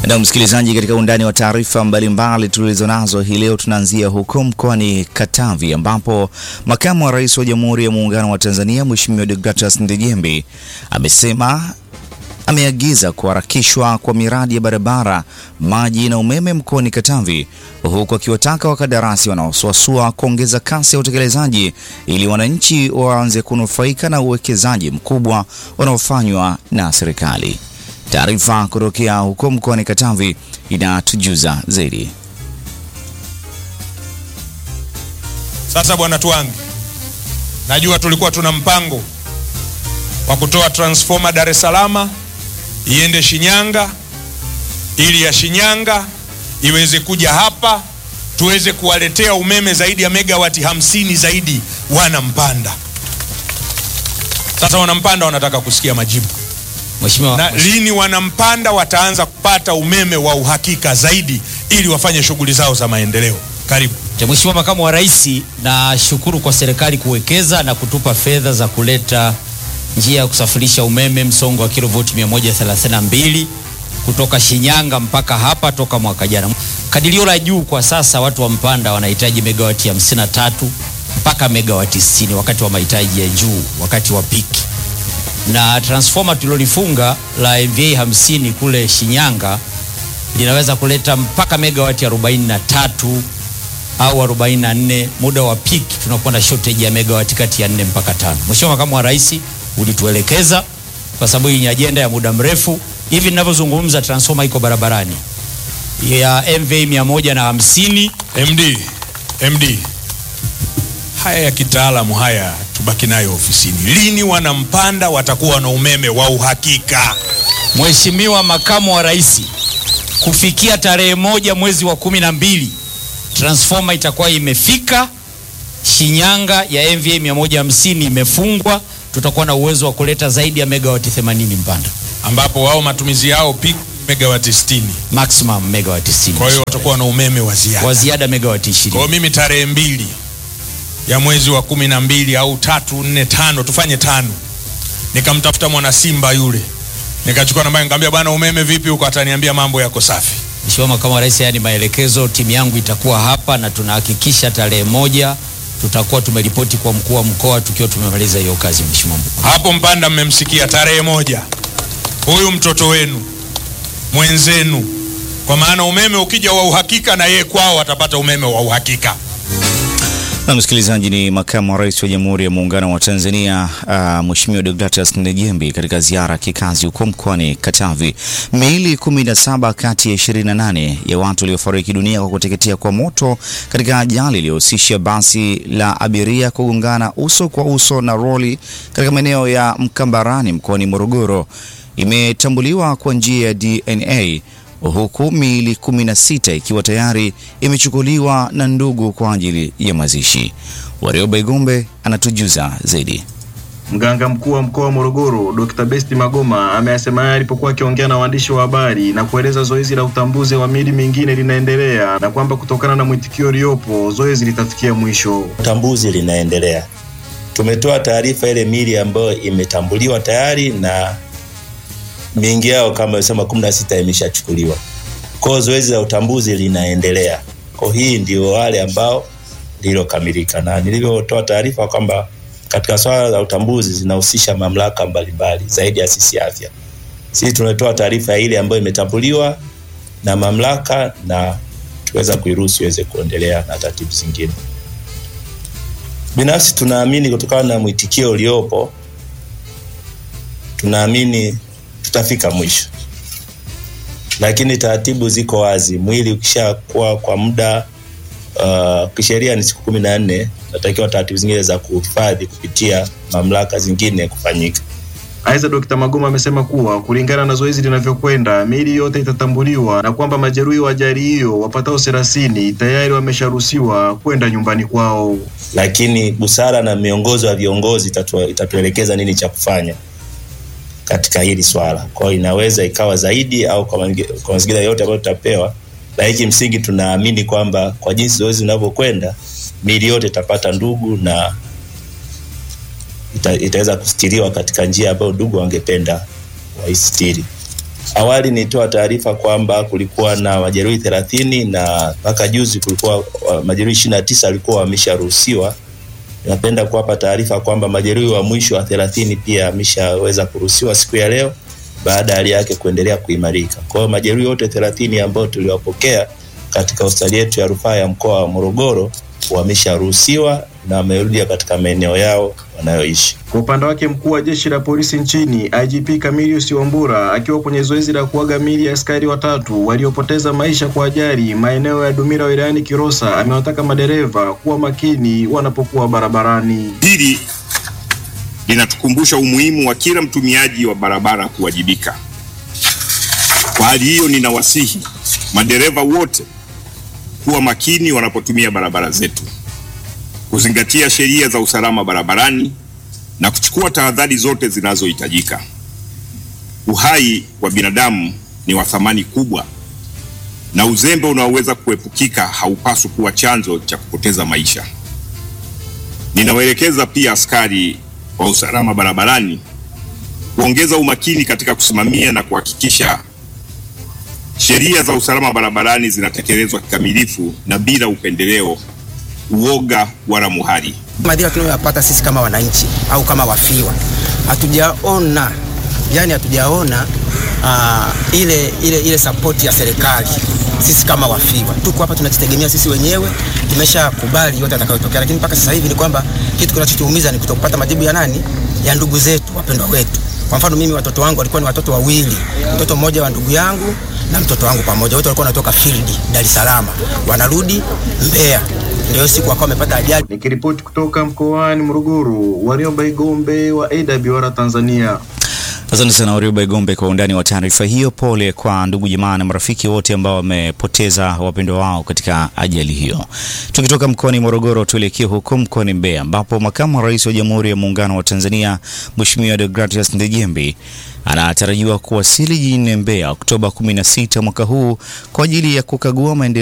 Na msikilizaji, katika undani wa taarifa mbalimbali tulizo nazo hii leo, tunaanzia huko mkoani Katavi ambapo makamu wa rais wa Jamhuri ya Muungano wa Tanzania Mheshimiwa Deogratias Ndejembi amesema ameagiza kuharakishwa kwa miradi ya barabara, maji na umeme mkoani Katavi, huku akiwataka wakandarasi wanaosuasua kuongeza kasi ya utekelezaji ili wananchi waanze kunufaika na uwekezaji mkubwa unaofanywa na serikali. Taarifa kutokea huko mkoani Katavi inatujuza zaidi. Sasa bwana Twangi, najua tulikuwa tuna mpango wa kutoa transformer Dar es Salaam iende Shinyanga ili ya Shinyanga iweze kuja hapa tuweze kuwaletea umeme zaidi ya megawati hamsini zaidi wana Mpanda. Sasa wana Mpanda wanataka kusikia majibu Mheshimiwa, na lini wana Mpanda wataanza kupata umeme wa uhakika zaidi ili wafanye shughuli zao za maendeleo. Karibu. Mheshimiwa Makamu wa Rais, nashukuru kwa serikali kuwekeza na kutupa fedha za kuleta njia ya kusafirisha umeme msongo wa kilovoti 132 kutoka Shinyanga mpaka hapa toka mwaka jana. Kadirio la juu kwa sasa watu wa Mpanda wanahitaji megawati 53 mpaka megawati 60 wakati wa mahitaji ya juu, wakati wa piki. Na transformer tulilolifunga la MVA 50 kule Shinyanga linaweza kuleta mpaka megawati 43 au 44. Muda wa peak tunakuwa na shortage ya megawati kati ya 4 mpaka tano. Mheshimiwa Makamu wa Rais ulituelekeza kwa sababu hii ni ajenda ya muda mrefu. Hivi ninavyozungumza transformer iko barabarani ya MV 150. MD, MD, haya ya kitaalamu haya tubaki nayo ofisini. Lini wana Mpanda watakuwa na umeme wa uhakika? Mheshimiwa Makamu wa Rais, kufikia tarehe moja mwezi wa kumi na mbili transformer itakuwa imefika Shinyanga ya MVA 150 imefungwa, tutakuwa na uwezo wa kuleta zaidi ya megawati 80 Mpanda, ambapo wao matumizi yao peak megawati 60. maximum megawati 60. Kwa hiyo watakuwa na umeme wa ziada. Kwa ziada megawati 20. Kwa hiyo mimi tarehe mbili ya mwezi wa kumi na mbili au tatu nne tano tufanye tano, nikamtafuta mwana Simba yule, nikachukua namba, nikamwambia bwana, umeme vipi huko? Ataniambia mambo yako safi. Mheshimiwa Makamu wa Rais, haya ni maelekezo. Timu yangu itakuwa hapa na tunahakikisha tarehe moja tutakuwa tumeripoti kwa mkuu wa mkoa tukiwa tumemaliza hiyo kazi. Mheshimiwa Mkuu. Hapo Mpanda mmemsikia, tarehe moja huyu mtoto wenu mwenzenu, kwa maana umeme ukija wa uhakika, na yeye kwao atapata umeme wa uhakika. Na msikilizaji, ni makamu wa rais wa Jamhuri ya Muungano wa Tanzania uh, Mheshimiwa Deogratias Ndejembi katika ziara ya kikazi huko mkoani Katavi. Miili 17 kati ya 28 ya watu waliofariki dunia kwa kuteketea kwa moto katika ajali iliyohusisha basi la abiria kugongana uso kwa uso na roli katika maeneo ya Mkambarani mkoani Morogoro imetambuliwa kwa njia ya DNA huku miili 16 ikiwa tayari imechukuliwa na ndugu kwa ajili ya mazishi. Warioba Igombe anatujuza zaidi. Mganga mkuu wa mkoa wa Morogoro Dr. Besti Magoma ameyasema haya alipokuwa akiongea na waandishi wa habari na kueleza zoezi la utambuzi wa miili mingine linaendelea na kwamba kutokana na mwitikio uliopo zoezi litafikia mwisho. Utambuzi linaendelea. Tumetoa taarifa ile miili ambayo imetambuliwa tayari na mingi yao kama sema kumi na sita imeshachukuliwa. Kwa hiyo zoezi la utambuzi linaendelea. Kwa hii ndio wale ambao lililokamilika, na nilivyotoa taarifa kwamba katika swala la utambuzi zinahusisha mamlaka mbalimbali zaidi ya sisi afya. Sisi tunatoa taarifa ya ile ambayo imetambuliwa na mamlaka na tuweza kuiruhusu iweze kuendelea na taratibu zingine. Binafsi tunaamini kutokana na mwitikio uliopo, tunaamini tutafika mwisho, lakini taratibu ziko wazi. Mwili ukishakuwa kwa muda uh, kisheria ni siku kumi na nne, natakiwa taratibu zingine za kuhifadhi kupitia mamlaka zingine kufanyika. Aidha, Dr. Magoma amesema kuwa kulingana na zoezi linavyokwenda miili yote itatambuliwa na kwamba majeruhi wa ajali hiyo wapatao thelathini tayari wamesharuhusiwa kwenda nyumbani kwao. Lakini busara na miongozo ya viongozi itatu, itatuelekeza nini cha kufanya katika hili swala. Kwa hiyo inaweza ikawa zaidi au kwa mazingira yote ambayo tutapewa, lakini kimsingi tunaamini kwamba kwa jinsi zoezi linavyokwenda miili yote itapata ndugu na ita, itaweza kustiriwa katika njia ambayo ndugu wangependa waistiri. Awali nilitoa taarifa kwamba kulikuwa na majeruhi thelathini na mpaka juzi kulikuwa uh, majeruhi ishirini na tisa walikuwa wamesharuhusiwa. Napenda kuwapa taarifa kwamba majeruhi wa mwisho wa thelathini pia ameshaweza kuruhusiwa siku ya leo baada ya hali yake kuendelea kuimarika. Kwa hiyo majeruhi wote thelathini ambao tuliwapokea katika hospitali yetu ya rufaa ya mkoa wa Morogoro wamesharuhusiwa na wamerudi katika maeneo yao wanayoishi. Kwa upande wake mkuu wa jeshi la polisi nchini IGP Camilius Wambura akiwa kwenye zoezi la kuaga miili ya askari watatu waliopoteza maisha kwa ajali maeneo ya Dumila wilayani Kilosa amewataka madereva kuwa makini wanapokuwa barabarani. Hili linatukumbusha umuhimu wa kila mtumiaji wa barabara kuwajibika. Kwa hali hiyo, ninawasihi madereva wote kuwa makini wanapotumia barabara zetu, kuzingatia sheria za usalama barabarani na kuchukua tahadhari zote zinazohitajika. Uhai wa binadamu ni wa thamani kubwa, na uzembe unaoweza kuepukika haupaswi kuwa chanzo cha kupoteza maisha. Ninawaelekeza pia askari wa usalama barabarani kuongeza umakini katika kusimamia na kuhakikisha sheria za usalama barabarani zinatekelezwa kikamilifu na bila upendeleo, uoga wala muhali. Madhira tunayoyapata sisi kama wananchi au kama wafiwa, hatujaona yani, hatujaona uh, ile, ile, ile sapoti ya serikali. Sisi kama wafiwa tuko hapa tunajitegemea sisi wenyewe, tumeshakubali yote atakayotokea, lakini mpaka sasa hivi ni kwamba kitu kinachotuumiza ni kutokupata majibu ya nani, ya ndugu zetu wapendwa wetu. Kwa mfano mimi watoto wangu walikuwa ni watoto wawili, mtoto mmoja wa ndugu yangu na mtoto wangu pamoja, wote walikuwa wanatoka field Dar es Salaam, wanarudi Mbeya, ndio siku wakawa wamepata ajali. Nikiripoti kutoka mkoani Morogoro, Warioba Igombe wa AWR Tanzania. Asante sana Warioba Igombe kwa undani wa taarifa hiyo. Pole kwa ndugu jamaa na marafiki wote ambao wamepoteza wapendwa wao katika ajali hiyo. Tukitoka mkoani Morogoro, tuelekee huko mkoani Mbeya ambapo makamu wa rais wa Jamhuri ya Muungano wa Tanzania Mheshimiwa Deogratias Ndejembi anatarajiwa kuwasili jijini Mbeya Oktoba 16 mwaka huu kwa ajili ya kukagua maendeleo